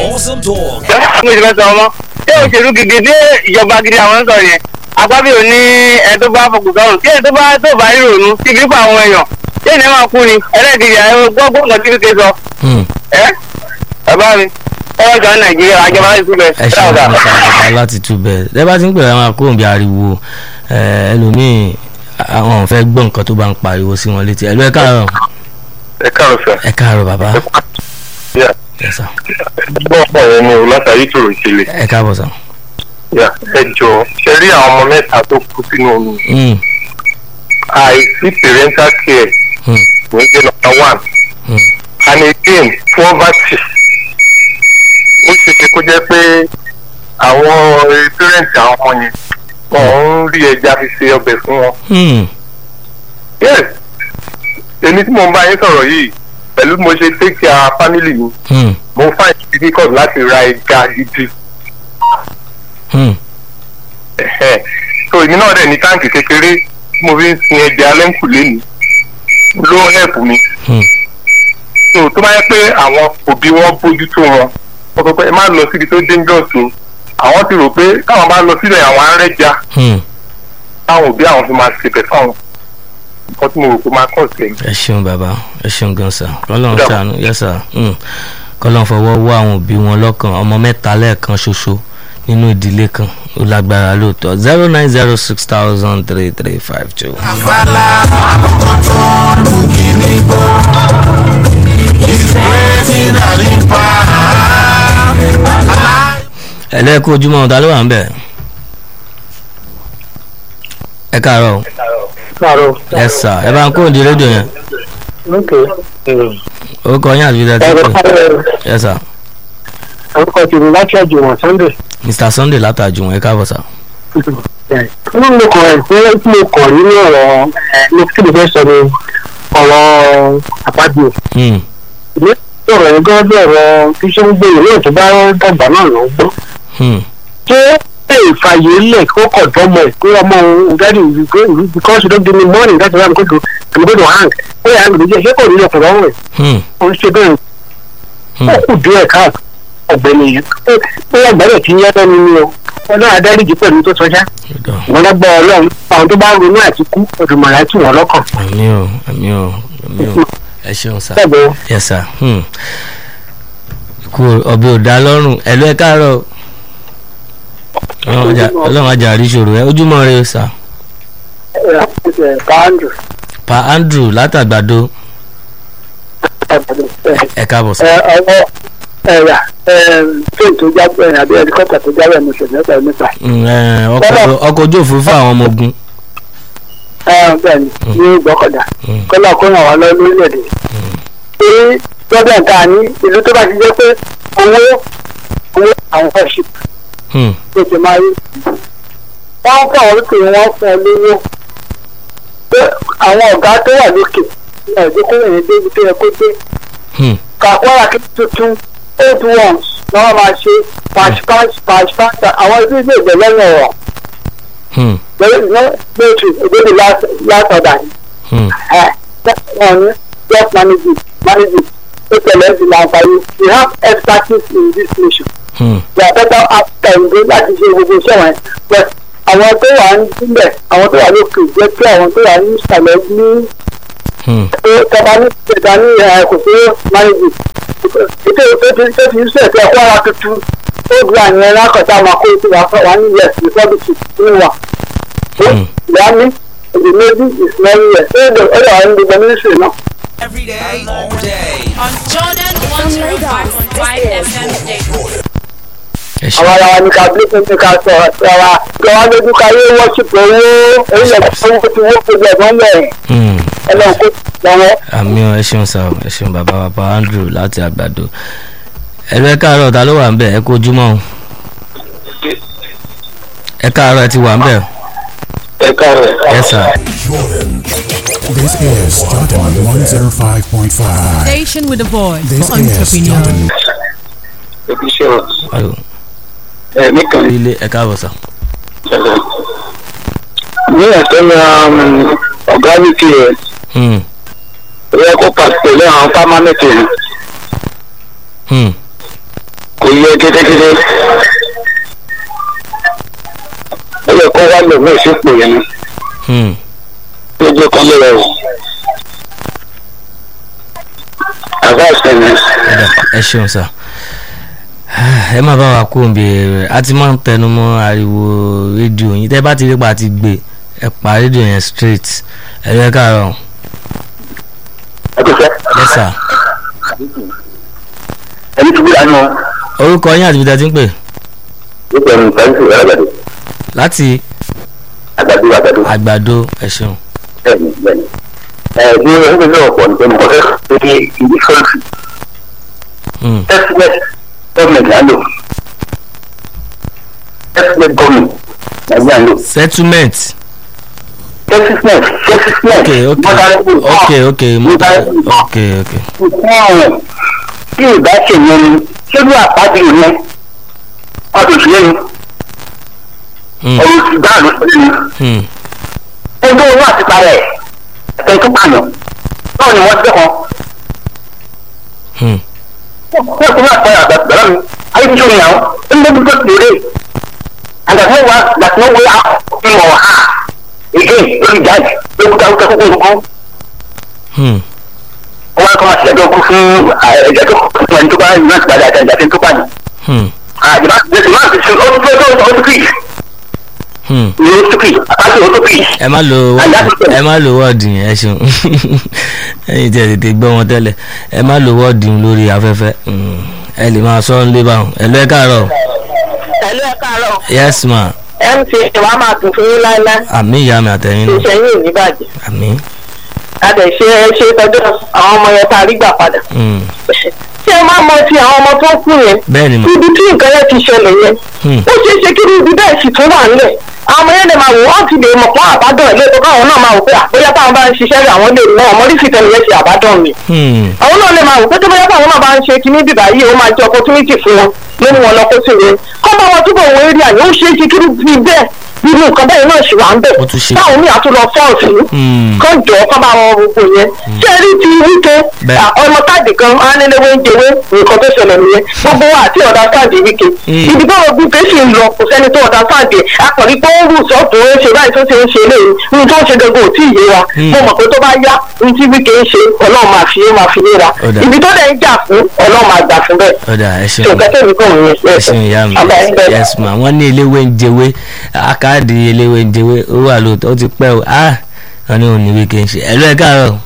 Awesome talk. mo ti fẹ́ sọ ọmọ ṣé òṣèlú gidi dé ìjọba gidi àwọn ń sọ yẹn agbábíò ní ẹ tó bá fọkùn sọrùn kí ẹ tó bá tó bá ìrònú kí kí pa àwọn èèyàn ṣé ìní máa kú ni ẹlẹ́ẹ̀kejì àwọn gbọ́gbọ́n kan tí kékeré sọ Hmm. ẹ bàbá mi ọwọ́ ìjọba nàìjíríà àjọba láti túbẹ̀ ẹ ṣe àwọn ọ̀sán láti tú bẹ́ẹ̀ ẹ bá ti ń pè àwọn akóhùn bíi ariwo ẹ, ẹlòmíì àwọn ò fẹ́ gbọ́ nǹkan tó bá ń pariwo sí wọn létí ẹ̀lú ẹ káàárọ̀ ẹ káàrọ̀ sà. ẹ káàárọ̀ bàbá yà ẹ sà gbọ́ ọ̀pọ̀ àwọn ọmọ òun látàrí tòrò ìṣẹ̀lẹ̀. ẹ káàbọ̀ sà. yà ẹ jọ ṣe rí àwọn ọmọ mẹ́ta tó kú sínú omi. Hmm. àìsí parental care Hmm. kò ń jẹ́ number one. Hmm. and again poverty. ó ṣe ṣe kó jẹ́ pé àwọn eh, parents àwọn ọmọ yẹn wọ́n ń rí ẹja fi ṣe ọbẹ̀ fún wọn. Hmm. yes èmi tí mo ń bá yín sọ̀rọ̀ yìí pẹ̀lú bí mo ṣe take care family mi Hmm. mo find it difficult láti ra ẹja gidi. Hmm. Ẹ̀hẹ́. so èmi náà dẹ̀ ní táǹkì kékeré tí mo fi ń sin ẹja lẹ́ńkùlé mi ló help mi. Hmm. so tó bá yẹ pé àwọn òbí wọn bójú tó wọn wọ́n sọ pé ẹ má lọ síbi tó dangerous o àwọn ti rò pé káwọn bá lọ sílẹ̀ àwọn arẹ́jà Hmm. táwọn òbí àwọn fi máa ṣèbẹ̀ fáwọn nǹkan tí mo rò pé máa kọ̀ sí ẹ̀yìn. ẹ ṣeun bàbá ẹ ṣeun gan sa kọlọ́n Dà. ṣàánú yẹ sà kọlọ́n fọwọ́ wọ àwọn òbí wọn lọ́kàn ọmọ mẹ́ta lẹ́ẹ̀kan ṣoṣo nínú ìdílé kan ó lágbára lóòótọ́ zero nine zero six thousand three three five two. ẹlẹ́ẹ̀kú ojúmọ́ ọ̀tá ló wà ń bẹ̀. ẹ káàárọ̀ o. káàárọ̀ ẹ sà ẹ bá ń kó òdi rédíò yẹn ok orúkọ yín àti fídíò ẹ̀rọ tí ẹ sà orúkọ tèmi láti àjùmọ̀ sunday mr sunday látàjù ẹ káàbọ̀ sà. inú mi kàn ẹ̀ pé tí mo kàn nínú ọ̀rọ̀ ẹ̀ ní kí ni fẹ́ sọ ni ọ̀rọ̀ àpájù Hmm, ìwé ọ̀rọ̀ yẹn gan bí ọ̀rọ̀ tí ṣé ń gbé ìwé tó bá dàgbà náà ló ń gbọ́ hmm, ṣé ẹ ìfàyè lẹ̀ kó kọ̀ dọ́mọ ẹ̀ pé ọmọ òun dáàdi because you don't give me money that's why I'm going to I'm going to hang ó yà á lò jẹ́ ṣé kò ní ọkọ̀ lọ́wọ́ ẹ̀ hmm, ó ń ṣe bẹ́ẹ̀ hmm. ó kù díẹ̀ káàkiri ọ̀gbẹ́ni yẹn ó yà gbọ́dọ̀ tí ń yẹ́ lẹ́nu ni o ọlọ́run adáríjì pẹ̀lú tó sọjá Ọ̀dọ̀. wọn lọ́gbọ́ ọlọ́run àwọn tó bá ń ronú àti kú ọdùnmọ̀lá tì wọ́n lọ́kàn. àmì o àmì o àmì o ẹ ṣeun sà bẹ́ẹ̀ yẹ sà hmm. kú ọbẹ̀ ò dá lọ́rùn ẹ̀lú ẹ káàárọ̀ Ọlọ́run ajá- ọlọ́run ajá àríṣòro ẹ ojúmọ́ rẹ sà bẹ́ẹ̀ káàndù pa andrew látàgbàdo ẹ káàbọ̀ sà ọwọ́ ẹ̀yà fíìmù tó jábọ̀ ẹ̀ àbí ẹ̀díkọ́tà tó jábọ̀ ẹ̀ mọ̀ṣẹ̀ mẹ́ta nípa Hmm, ẹ, ọkọ̀ ọkọ̀ ojú òfurufú àwọn ọmọ ogun ẹ̀ bẹ́ẹ̀ ni ní gbọ́kọ̀dá Hmm. kọ́lá kó ràn wá lọ lórílẹ̀‐èdè. ṣé gbọ́dọ̀ ta ní ìlú tó bá ti jẹ́ pé owó owó àwọn worship Hmm, ló ti máa rí. wọ́n ń fún àwọn olókè wọn fún ọ lówó pé àwọn ọ̀gá tó wà lókè ní ẹ̀dínkù yẹn débi tó yẹ kó dé hmm, kàkúrà kí tuntun old ones ni wọ́n máa ṣe patch patch patch patch àwọn ibi ilé ìgbẹ́ lẹ́yìn ọ̀rọ̀ hmm, lẹ́yìn lóòtù ìdílé last order ni hmm. ẹ̀ wọ́n ní just manage it manage it ó tẹ̀lé ẹ̀sìn náà parí we have expertise in this nation Hmm, we are better after ìdè láti ṣe gbogbo iṣẹ́ wọn but àwọn tó wà ń sílẹ̀ àwọn tó wà lókè jẹ́ pé àwọn tó wà ní ìsàlẹ̀ ní hmm. pé tọba ní ìjọba ní ẹ̀ kò sí manage it ètò tó ti tó ti ń sẹ̀ pé ẹ̀kọ́ ara tuntun ó du àyẹ̀wò lákọ̀tà máa kó ètò wàá wà ní us republic ní wà. Hmm. ìyá mi èdè méjì ìsinmi ẹ̀ ó lè ó lè wà ní gbogbo mínísírì náà. Every day, all day. on Jordan 105.5 FM Station. ẹ ṣe àwọn ará wa ní ká bí fún mi ká sọ̀rọ̀ sí ara kí wọ́n lójú ká yé wọ́ṣípù owó orílẹ̀-èdè owó ti wó gbogbo ẹ̀gbọ́n bẹ̀rẹ̀ Hmm. ẹlẹ́wọ̀n kó lọ́wọ́. àmì ọ ẹ ṣeun sá o ẹ ṣeun bàbá bàbá andrew láti àgbàdo ẹlú ẹ káàárọ̀ ta ló wà ń bẹ̀ ẹ kó ojúmọ́ o ẹ káàárọ̀ ẹ ti wà ń bẹ̀ ẹ káàrọ̀ ẹ sà This is Jordan 105.5. Station with a voice This for is entrepreneurs. Jordan. ẹbí ṣe ọ Ayò, ẹ̀mí kan ilé ẹ káàbọ̀ sà ṣẹlẹ̀ ní ẹ̀tọ́ ní ọ̀gá wíkì rẹ̀ Hmm, ó yẹ kó pàṣẹ pẹ̀lú àwọn pámánẹ́tì rẹ̀ hmm, kò yẹ kétékété ó yẹ kó wá lò mí ìsìnkú yẹn ni Hmm. tó jẹ́ kán lè rọrùn àbá ìsẹ̀yìn Ẹ̀dà, ẹ ṣeun sà ẹ má bá wa kó òǹbì rẹ a ti máa ń tẹnu mọ́ ariwo rédíò yín tẹ́ bá ti rí pa ti gbé ẹ pa rédíò yẹn straight ẹ yẹ káàárọ̀ ẹ tó fẹ́ yes sir ẹni tó gbúdọ̀ nù orúkọ yín àti ibi tẹ́ ti ń pè ó bẹ̀rù ìtàgé sí àgbàdo láti àgbàdo àgbàdo àgbàdo ẹ ṣeun bẹ́ẹ̀ni bẹ́ẹ̀ni ẹ ní ẹgbẹ́ náà pọ̀ nípa ní ọ̀fẹ́ tó ní ìdí sọ́ọ̀tì Hmm. tẹ́sílẹ̀ gọ́ọ̀mẹ̀ntì á lò tẹ́sílẹ̀ gọ́ọ̀mẹ̀ntì nàìjíríà lò settlement tẹ́sílẹ̀ tẹ́sílẹ̀ ok ok ok ok mo- ok ok ọ̀hún tí ìbá ṣe yẹn ni ṣé bí àpáàdé yẹn wọ́n tó ṣe yẹn ni Hmm. ọ̀rọ̀ ti dáa ló ṣe yẹn Hmm. ẹgbẹ́ owó àti parẹ́ ẹ̀ tó pààyàn náà ni wọ́n dẹ́kun Hmm. wọ́n ti máa pẹ́ àgbàdo mi ayé ti sọ̀rọ̀ yàrá ń bẹ́ gbogbo tèrè àgbàdo wa gbàtí wọ́n wọlé àwọn ọmọ ha èké lórí jáde lókùtà lókùtà kókó nǹkan Hmm. wọ́n á kọ́ máa ṣẹ̀dọ̀ kú fún ẹ̀jẹ̀ tó kọ́ fún ẹni tó bá yìí láti padà àti àti tó pàdé Hmm. àjẹmá gbèsè máa fi ṣe ó tó tó ó tó kì Hmm. ní ó tó kì àpáṣẹ ó tó kì ẹ má lo wọ́ọ̀dì ẹ má lo wọ́ọ̀dì yẹn ẹ ṣeun ẹyin tí ẹ tètè gbọ́ wọn tẹ́lẹ̀ ẹ má lo wọ́ọ̀dì yẹn lórí afẹ́fẹ́ Hmm. ẹ lè máa sọ ọ́n lé báwọn ẹ lọ ẹ káàárọ̀ ẹ̀lú ẹ̀ káàárọ̀ yes ma mc wa máa tún fún yín láíláí àmì ìyá mi àtẹ̀yìn náà ìṣẹ́yìn ò ní bàjẹ́ àmì. adẹ̀ ṣe é ṣe tọ́jú àwọn ọmọ yẹn tá a rí gbà padà Hmm. ṣé ẹ máa mọ ti àwọn ọmọ tó kú yẹn bẹ́ẹ̀ ni ma ibi tí nǹkan yẹn ti ṣẹlẹ̀ yẹn Hmm. ó ṣeé ṣe kí ibi bẹ́ẹ̀ sì tún wà nílẹ̀ àwọn ọmọ yẹn lè máa wò wọ́n ti lè mọ̀ fún àbádọ́ ilé tó káwọn náà máa wò pé àbóyá táwọn bá ń ṣiṣẹ́ rẹ̀ àwọn lè mọ ọmọ orí fìtẹ́ nìyẹn ti àbádọ́ mi Hmm. àwọn náà lè máa wò pé tó bóyá táwọn náà bá ń ṣe kíní bíbá yìí ó máa jẹ́ opportunity fún wọn nínú wọn lọ kó sí wọn kọ́ bá wọn túbọ̀ wọ eré àyè ó ṣeé ṣe kí bí bẹ́ẹ̀ irú nǹkan bẹ́ẹ̀ náà ṣì wà ń bẹ̀ Ó tún ṣe. táwọn míì àtúnlọ fọ́ọ̀sì Hmm. kán jọ kán bá wọn gbogbo yẹn ṣé ẹ rí ti wíkẹ́ Bẹ́ẹ̀. à, ọmọ káàdì kan ánilẹ́wé ń jẹwé nǹkan tó ṣẹlẹ̀ nìyẹn gbogbo wa àti ọ̀dà káàdì wíkẹ́ Hmm. ibi tó gbogbo pé sì ń lọ kò sẹ́ni tó ọ̀dà káàdì ẹ̀ akọ̀rí pé ó ń rù sọ́ọ̀tún ó ń ṣe báyìí tó ṣe ń ṣe eléyìí ní tó ń ṣe gbogbo ò tí ì yé wa Hmm. mo mọ̀ pé tó bá yá ní tí wíkẹ́ ń ṣe ọlọ́run máa fi é máa fi yé wa Ó dà. ibi tó dẹ̀ ń jà fún ọlọ́run máa gbà fún bẹ́ẹ̀ ọ̀dà ẹ tó ṣeun kẹ́tẹ́ mi kàn ń ẹ ṣeun ìyá mi yes ma wọ́n ní eléwé ń jẹwé akáàdì eléwé ń jẹwé ó wà lóòótọ́ ó ti pẹ́ o ah wọ́n ní òní wíkẹ́ ń ṣe ẹ lọ ẹ káàárọ̀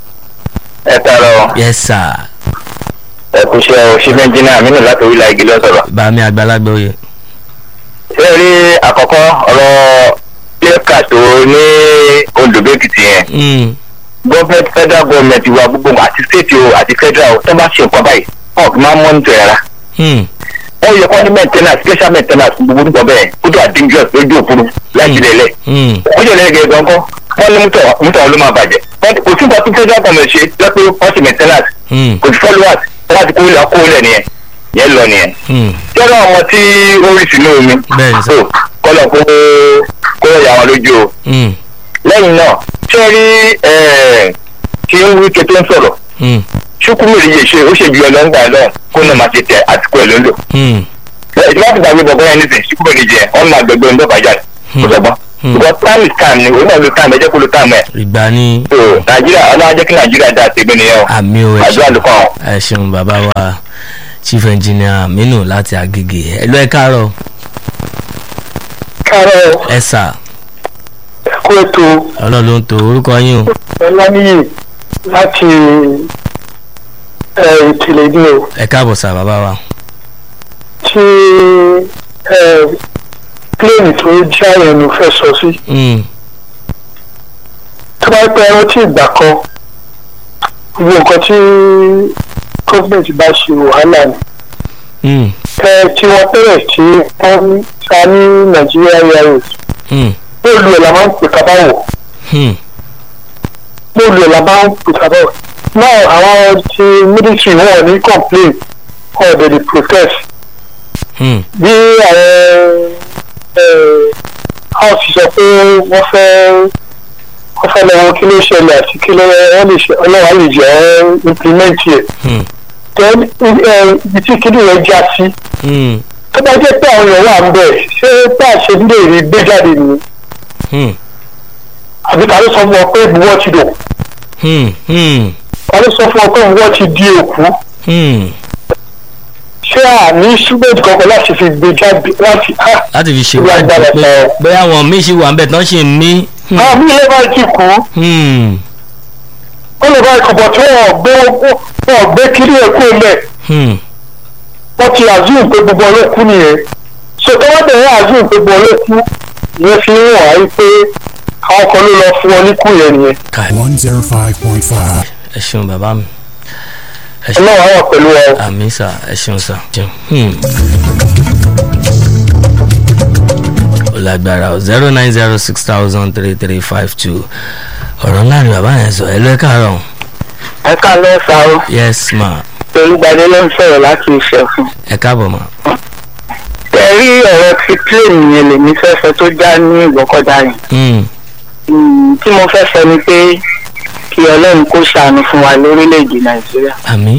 ẹ káàárọ̀ yes sir ẹ kú iṣẹ́ o ṣí bẹ́ńjìnà àmínú láti orílẹ̀ igi lọ́sọ̀rọ̀. bàmí àgbàlagbà oyè ṣé ẹ rí àkọ́kọ́ ọ̀rọ̀ lẹ́ka tó ní Oǹdó-Èkìtì yẹn Hmm. gọ́ọ̀mẹ̀ntì federal gọ́ọ̀mẹ̀ntì wa gbogbo àti state o àti federal o tó bá ṣe nǹkan báyìí wọn kì í máa mọ́nítọ̀ ẹ̀ rárá. Hmm. wọ́n yẹ kọ́ ní maintenance special maintenance gbogbo nípa bẹ́ẹ̀ kó tó dangerous lójú òfurú láti lẹ̀lẹ̀. Hmm. ó jẹ́ lẹ́yìn gẹ̀gẹ́ gan-an wọ́n ní mútọ̀ mútọ̀ wọn ló máa bàjẹ́. Wọ́n- kò sí nǹkan tí federal government ṣe lọ́pẹ́ wọ́n ṣe maintenance Hmm. kò sí followers wọ́n ti kó lẹ̀ kó lẹ̀ nìyẹn yẹn lọ nìyẹn. Hmm. jẹ́rọ àwọn tí ó rí sínú omi Bẹ́ẹ̀ni sir. so kọ́lọ̀ kó kó yà wọn lójú o Hmm. lẹ́yìn náà ṣé ẹ rí ẹ̀, tí ń wí ké tó ń sọ̀rọ̀ Hmm. ṣùkúmìrì yìí ṣe ó ṣe ju ọlọ́ngbà náà kó náà máa ṣe tẹ àtìkú ẹ̀ ló ń lò Hmm. ìjọba ti gbàgbé bọ̀bọ̀ yẹn nísìnyí ṣùkúmìrì jẹ ọ̀n máa gbẹgbẹ ń dọ́gba jáde kó sọgbọ́n Hmm. because time is time ni òun náà ló time ẹ jẹ́ kó ló time ẹ̀ ìgbà ni so nàìjíríà ọlọ́wọ́ jẹ́ kí nàìjíríà dá àtẹ̀gbẹ́ nìyẹn o àmì o ẹ àdúrà ṣeun ló kàn án. ẹ ṣeun bàbá wa chief engineer aminu láti agege ẹ lọ ẹ káàárọ̀ káàárọ̀ ẹ sà kó ètò ọlọ́run ló ń to orúkọ yín o ọláníyì láti ìkìlẹ̀ ní o ẹ káàbọ̀ sà bàbá wa tí pléènì tó já ẹnu fẹ́ sọ sí Hmm. tó bá pẹ́ rántí ìgbà kan gbogbo nǹkan tí gọ́ọ̀mẹ̀ntì bá ṣe wàhálà ni Hmm. ẹ tí wọ́n bẹ̀rẹ̀ tí wọ́n ta ní nàìjíríà airways Hmm. bóòlù ẹ̀ la máa ń pè ká báwò Hmm. bóòlù ẹ̀ la máa ń pè ká báwò náà àwọn ti military wọn ò ní complain wọn ò dẹ̀ lè protest Hmm. bí àwọn house sọ pé wọ́n fẹ́ wọ́n fẹ́ lọ́wọ́ kí ló ṣẹlẹ̀ àti kí ló wọ́n lè ṣe ọlọ́wà lè jẹ́ implement ẹ̀ Hmm. tẹ ẹ ibi tí kíni yẹn já sí Hmm, tó bá jẹ́ pé àwọn èèyàn wà ń bẹ̀ ṣé bá a ṣe ń lè rí gbé jáde nìyí hmm, àbí ta ló sọ fún ọ pé ìbúwọ́ ti dò hmm, hmm, ta ló sọ fún ọ pé ìbúwọ́ ti di òkú hmm. ṣé àní ṣúgbẹ́ẹ̀dì kankan láti fi gbé jáde láti á láti fi ṣe Ìwà wádìí ìgbàlẹ̀ pé sọ. bóyá àwọn míì ṣì wà ń bẹ̀ tán ṣì ń mí. Hmm, àwọn míì lè bá ti kú hmm, ó lè bá ìkọ̀bọ̀ tí wọ́n gbé wọ́n gbé kiri ẹ̀kú ilẹ̀ hmm. wọ́n ti azul pé gbogbo ọlọ́kú nìyẹn so tó wọ́n bẹ̀rẹ̀ azul pé gbogbo ọlọ́kú ìyẹn fi ń wà á pé àwọn kan ló lọ fún wọn níkù yẹn nìyẹn Kai, 105.5. ẹ ṣeun bàbá mi ẹ ṣeun ọlọ́run àwọn pẹ̀lú ẹ. àmì sà ẹ ṣeun sà. Ṣeun. Hmm. ó lágbára o zero nine zero six thousand three three five two ọ̀rọ̀ ńlá ni bàbá yẹn sọ ẹ lọ ẹ káàárọ̀ ẹ ká lọ sá o yes ma olùgbàdé ló ń sọ̀rọ̀ láti ìṣẹ̀fún. ẹ káàbọ̀ ma. ẹ rí ọ̀rọ̀ ti plane yẹn lèmi fẹ́ sọ tó já ní ìgbọ́kọ̀dá yẹn. Hmm, Mm, tí mo fẹ́ sọ ni pé kí ọlọ́run kó ṣàánú fún wa lórílẹ̀‐èdè nàìjíríà. àmì.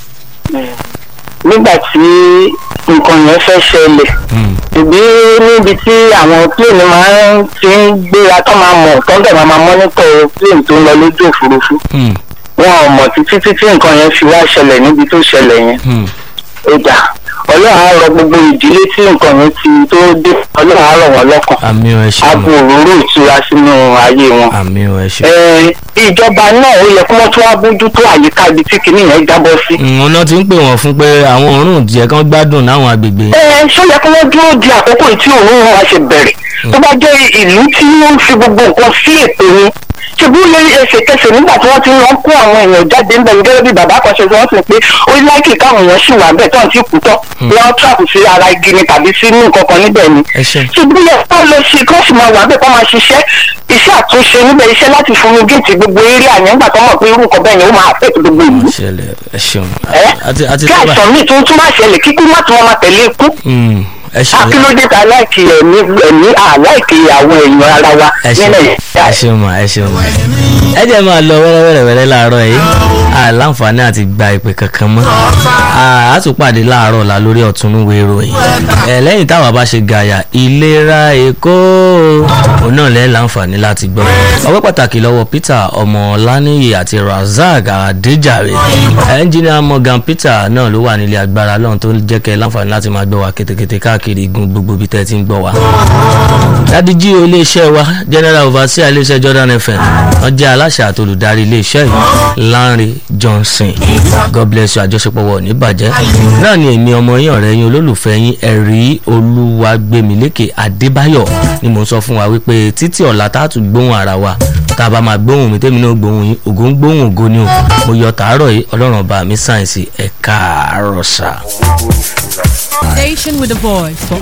nígbà tí nǹkan yẹn fẹ́ ṣẹlẹ̀ Hmm, ìbí níbi tí àwọn plane máa ń ti ń gbéra tó máa mọ̀ tó ń bẹ̀ máa máa mọ́nítọ̀ plane tó ń lọ lójú òfurufú hmm, wọn ò mọ̀ títí títí nǹkan yẹn fi wá ṣẹlẹ̀ níbi tó ṣẹlẹ̀ yẹn hmm. ó dà ọlọ́run á rọ gbogbo ìdílé tí nǹkan yẹn ti tó dé ọlọ́run á rọ̀ wọ́n lọ́kàn àmì o ẹ á ṣeun bu òróró ìtura sínú ayé wọn. àmì o ẹ ṣeun. Ẹ, ìjọba náà ó yẹ kí wọ́n tún wá bójú tó àyíká ibi tí kinní yẹn jábọ́ sí. Hmm, ọ̀nà tí ń pè wọ́n fún pé àwọn òórùn jẹ́ kán gbádùn láwọn agbègbè yẹn. ẹ ṣó yẹ kí wọ́n dúró di àkókò tí òun wa ṣe bẹ̀rẹ̀ tó bá jẹ́ ìlú tí wọ́n ń fi gbogbo nǹkan sí ètò ni ṣebí ó lè ẹsẹ̀kẹsẹ̀ nígbà tí wọ́n ti lọ kó àwọn èèyàn jáde ńbẹ̀ gẹ́gẹ́ bí bàbá kan ṣe sọ wọ́n sì pé ó láìkì káwọn èèyàn ṣì wà bẹ́ẹ̀ tó ń ti kú tán wọ́n trap sí ara igi ni tàbí sínú nǹkan kan níbẹ̀ ni ẹ ṣeun. ṣùgbọ́n yẹ kó lọ sí kó sì máa wà bẹ́ẹ̀ kó máa ṣiṣẹ́ iṣẹ́ àtúnṣe níbẹ̀ iṣẹ́ láti fún mi géètì gbogbo eré àyàn ńgbà tó mọ̀ pé irú nǹkan bẹ́ẹ̀ yẹn ó máa affect gbogbo ìlú ṣẹlẹ̀ ẹ ṣeun. ẹ àti àti kí tó bá. àìsàn míì tó tún máa ṣẹlẹ̀ kíkú má tún wọn máa tẹ̀lé ikú Hmm, ẹ ṣeun. akílódé ta láìkì ẹ̀mí ẹ̀mí àláìkì àwọn èèyàn ara wa ẹ ṣeun nílẹ̀ ẹ ṣeun ma ẹ ṣeun ma ẹ jẹ́ máa lọ wẹ́rẹ́wẹ́rẹ́ láàárọ̀ yìí àláǹfààní àti gba ìpè kankan mọ́ a tún pàdé láàárọ̀ ọ̀la lórí ọ̀túnúwé ìròyìn ẹ lẹ́yìn táwa bá ṣe gàyà ìlera èkó òun náà lẹ́yìn láǹfààní láti gbọ́ ọpẹ́ pàtàkì lọ́wọ́ Peter ọmọ Ọláníyì àti Razak Adéjàre ẹnjìnìà Morgan Peter náà ló wà nílé agbára lọ́hùn tó jẹ́ kẹ́ láǹfààní láti máa gbọ́ wa kétékété káàkiri igun gbogbo ibi tẹ́ ti ń gbọ́ wa dádìjí o iléeṣẹ́ wa general overseer iléeṣẹ́ Jordan FM wọ́n jẹ́ aláṣẹ àti olùdarí iléeṣẹ́ yìí Lanre Johnson God bless you àjọṣepọ̀ wọ̀ ní bàjẹ́ náà ni èmi ọmọ yín ọ̀rẹ́ yín olólùfẹ́ yín ẹ̀rí olúwagbèmílékè Adébáyọ̀ ni mò ń sọ fún wa wípé títí ọ̀la tá a tún gbóhùn ara wa tá a bá máa gbóhùn mi tèmi náà gbóhùn yín ògo ń gbóhùn ògo ni o mo yọ tàárọ̀ yìí ọlọ́run ọba mi sáyẹ̀nsì ẹ̀ka àròsà. Station with a voice for